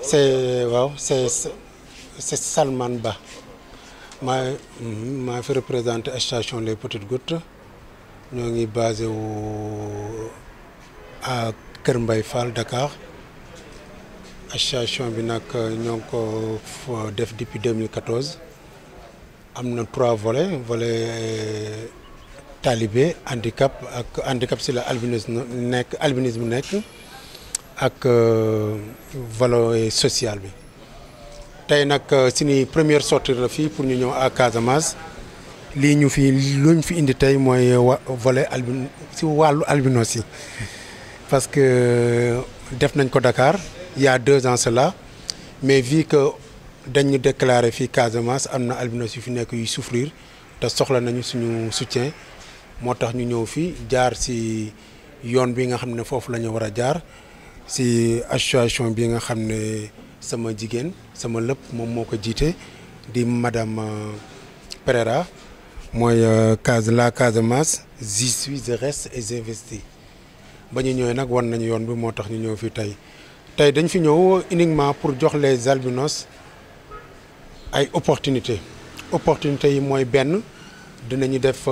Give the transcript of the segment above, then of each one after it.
c'est waaw c'est c'est Salman Ba maa maa fi représenté station Les Petites Gouttes ñoo ngi basé wu à Kër Mbay Fall Dakar association bi nag ñoo ngi ko def depuis 2014 am na trois volets volet talibé handicap ak handicap si la albinisme nekk albinisme nekk ak volet social bi tey nag suñu première sortie la fii pour ñu ñëw à Casamance lii ñu fi luñ fi indi tey mooy wa volet albin si wàllu albinos yi parce que def nañ ko Dakar il y a deux ans cela mais vu que dañu déclaré fii Casamance am na albinos yu fi nekk yuy souffrir te soxla nañu suñu soutien moo tax ñu ñëw fii jaar ci yoon bi nga xam ne foofu la ñu war a jaar ci association bi nga xam ne sama jigéen sama lépp moom moo ko jiite di madame Pereira mooy case la Casamance j'y suis je reste et j'investis ba ñu ñëwee nag wan nañu yoon bi moo tax ñu ñëw fii tey tey dañ fi ñëw uniquement pour jox les albinos ay opportunités opportunités yi mooy benn dinañu def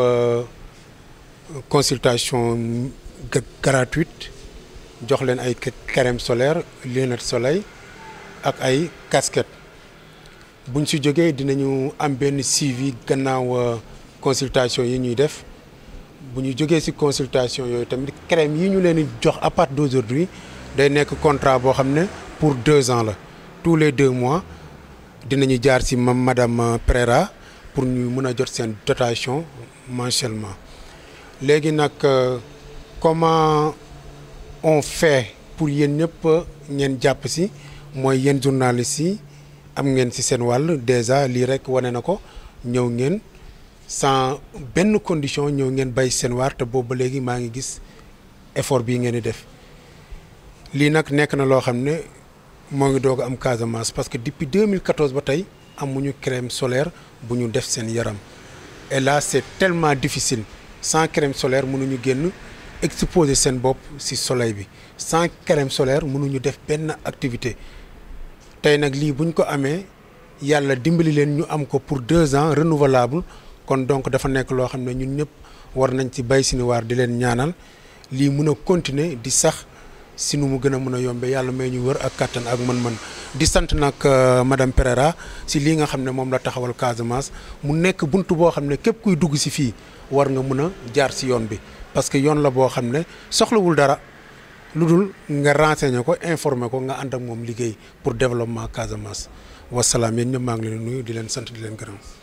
consultation gratuite jox leen ay crème solaire lunette soleil ak ay casquette buñ si jógee dinañu am benn suivi gannaaw consultation yi ñuy def bu ñu jógee si consultation yooyu tamit crème yi ñu leen di jox à partir d'aujourd'hui day nekk contrat boo xam ne pour deux ans la tous les deux mois dinañu jaar si madame Pereira pour ñu mën a jot seen dotation mensuellement léegi nag comment on fait pour yéen ñëpp ngeen jàpp si mooy yéen journalistes yi am ngeen ci seen wàll déjà lii rek wane na ko ñëw ngeen sans benn condition ñëw ngeen bay seen waar te boobu ba léegi maa ngi gis effort bii ngeen di def lii nag nekk na loo xam ne moo ngi doog am Casamance parce que depuis 2014 ba tey amuñu crème solaire bu ñu def seen yaram et là c'est tellement difficile sans crème solaire mënuñu génn exposer seen bopp ci soleil bi sans crème solaire mënuñu def benn activité tey nag lii buñ ko amee yàlla dimbali leen ñu am ko pour deux ans renouvelable kon donc dafa nekk loo xam ne ñun ñëpp war nañ ci bay suñu waar di leen ñaanal lii mun a continuer di sax si nu mu gën a mën a yombe yàlla may ñu wër ak kattan ak mën-mën di sant nag madame Pereira si lii nga xam ne moom la taxawal Casamance mu nekk bunt boo xam ne képp kuy dugg si fii war nga mun a jaar si yoon bi parce que yoon la boo xam ne soxlawul dara lu dul nga renseigner ko informer ko nga ànd ak moom liggéey pour développement Casamance wasalaam yéen ñëpp maa ngi leen nuyu di leen sant di leen gërëm.